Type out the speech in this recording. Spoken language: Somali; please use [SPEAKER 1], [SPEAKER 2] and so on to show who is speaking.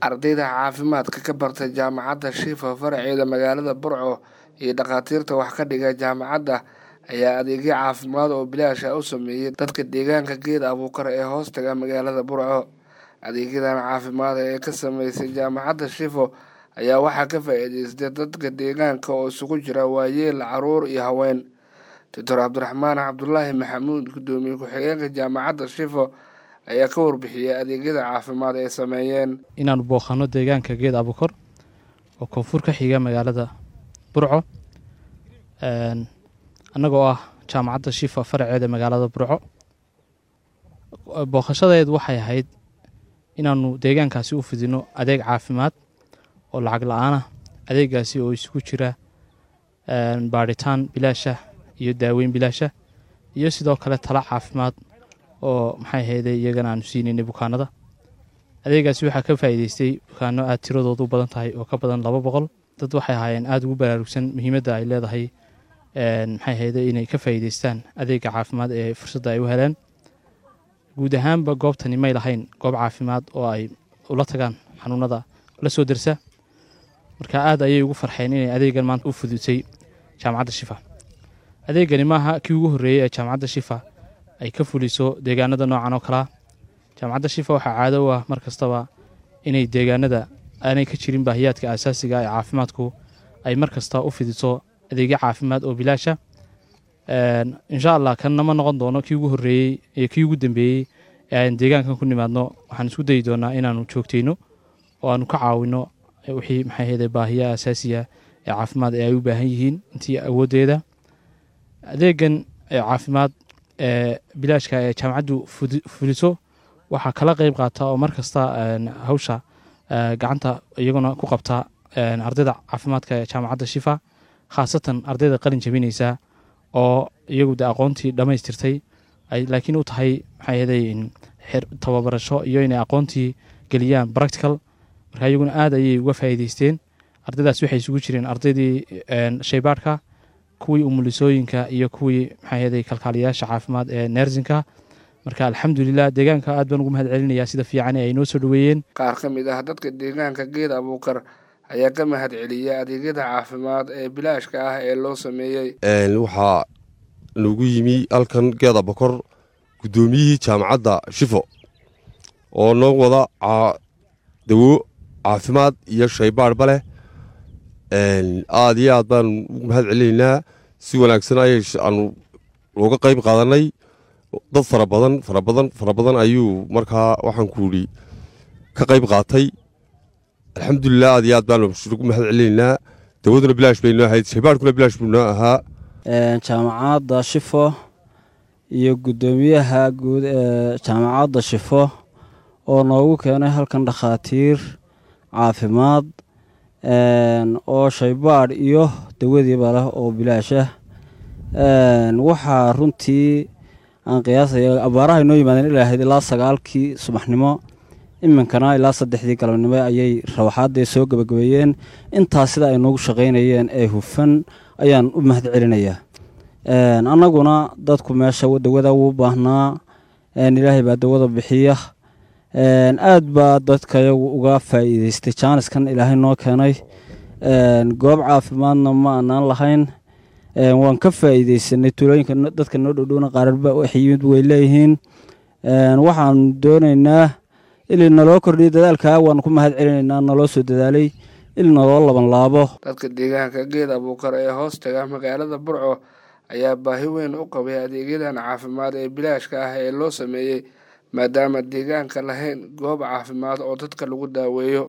[SPEAKER 1] ardayda caafimaadka ka barta jaamacadda shifa faraceeda magaalada burco iyo dhakhaatiirta wax ka dhiga jaamacadda ayaa adeegyo caafimaad oo bilaash ah u sameeyey dadka deegaanka geed abuukar ee hoostaga magaalada burco adeegyadan caafimaad ee ka sameysay jaamacadda shifo ayaa waxaa ka faa-iideystay dadka deegaanka oo isugu jira waayeel caruur iyo haween doctor cabdiraxmaan cabdulaahi maxamuud guddoomiye ku-xigeenka jaamacadda shifo ayaa ka warbixiyey adeegyada caafimaad ay sameeyeen
[SPEAKER 2] inaanu booqano deegaanka geed abukor oo koonfur ka xiga magaalada burco annagoo ah jaamacadda shifa faraceeda magaalada burco booqashadeedu waxay ahayd inaanu deegaankaasi u fidino adeeg caafimaad oo lacag la-aanah adeegaasi oo isugu jira baadhitaan bilaasha iyo daaweyn bilaasha iyo sidoo kale tala caafimaad oo maxay ahayday iyagana aanu siinaynay bukaanada adeegaasi waxaa ka faa'iideystay bukaano aada tiradoodu u badan tahay oo ka badan laba boqol dad waxay ahaayeen aada ugu baraarugsan muhiimadda ay leedahay maxay ahayday inay ka faa'iideystaan adeega caafimaad ee fursadda ay u heleen guud ahaanba goobtani may lahayn goob caafimaad oo ay ula tagaan xanuunada la soo dersa marka aad ayay ugu farxeen inay adeegan maanta u fudutay jaamacadda shifa adeegani maaha kii ugu horreeyey ee jaamacadda shifa ay ka fuliso deegaanada noocan oo kalea jaamacadda shifa waxaa caado u ah mar kastaba inay deegaanada aanay ka jirin baahiyaadka asaasiga ee caafimaadku ay mar kasta u fidiso adeegyo caafimaad oo bilaasha insha allah kanna ma noqon doono kii ugu horreeyey iyo kii ugu dambeeyey ee aan deegaankan ku nimaadno waxaan isku dayi doonaa inaanu joogtayno oo aanu ka caawino wixii maxay ahayde baahiyaha asaasiga ee caafimaad ee ay u baahan yihiin intii awooddeeda adeegan caafimaad ee bilaashka ee jaamacaddu fuliso waxaa kala qeyb qaata oo mar kasta hawsha gacanta iyaguna ku qabta ardayda caafimaadka ee jaamacadda shifa khaasatan ardayda qalin jabinaysa oo iyagu de aqoontii dhammaystirtay ay laakiin u tahay maxay ahday tababarasho iyo inay aqoontii geliyaan practical marka iyaguna aad ayay uga faa'iideysteen ardaydaas waxay isugu jireen ardaydii shaybaadhka kuwii umulisooyinka iyo kuwii maxay ahday kalkaaliyayaasha caafimaad ee neersinka marka alxamdulilah deegaanka aad baan ugu mahad celinayaa sida fiican ee ay noo soo dhoweeyeen
[SPEAKER 1] qaar ka mid ah dadka deegaanka geed abuukar ayaa ka mahad celiyay adeegyada caafimaad ee bilaashka ah ee loo sameeyey
[SPEAKER 3] waxaa nagu yimi halkan geed abukor guddoomiyihii jaamacadda shifo oo noo wada dawo caafimaad iyo shaybaadhba leh aad iyo aad baan ugu mahad celinaynaa si wanaagsan ayay aanu uga qayb qaadanay dad fara badan fara badan fara badan ayuu markaa waxaan ku idhi ka qayb qaatay alxamdulilah aad iyo aad baanu ugu mahad celinaynaa dawaduna bilaash bay noo ahayd shaybaadhkuna bilaash buu noo ahaa
[SPEAKER 4] jaamacadda shifo iyo guddoomiyaha guud ee jaamacadda shifo oo noogu keenay halkan dhakhaatiir caafimaad oo shaybaadh iyo dawadiiba leh oo bilaashah waxaa runtii aan qiyaasaya abaaraha inoo yimaadeen ilaa ahayd ilaa sagaalkii subaxnimo iminkana ilaa saddexdii galabnimo ayay rawaxaadee soo gebagabeeyeen intaas sida ay noogu shaqaynayeen ee hufan ayaan u mahad celinayaa annaguna dadku meesha dawada wuu baahnaa ilaahay baa dawada bixiya aad baa dadka yagu uga faa'iideystay jaaniskan ilaahay noo keenay goob caafimaadna ma anaan lahayn waan ka faa'iideysanay tuulooyinka dadka noo dhowdhowna qaararba waxyimid way leeyihiin waxaan doonaynaa ili naloo kordhiyo dadaalkaa waanu ku mahad celinaynaa naloo soo dadaalay ili naloo laban laabo
[SPEAKER 1] dadka deegaanka geed abuukar ee hoostaga magaalada burco ayaa baahi weyn u qabay adeegyadan caafimaad ee bilaashka ah ee loo sameeyey maadaama deegaanka lahayn goob caafimaad oo dadka lagu daaweeyo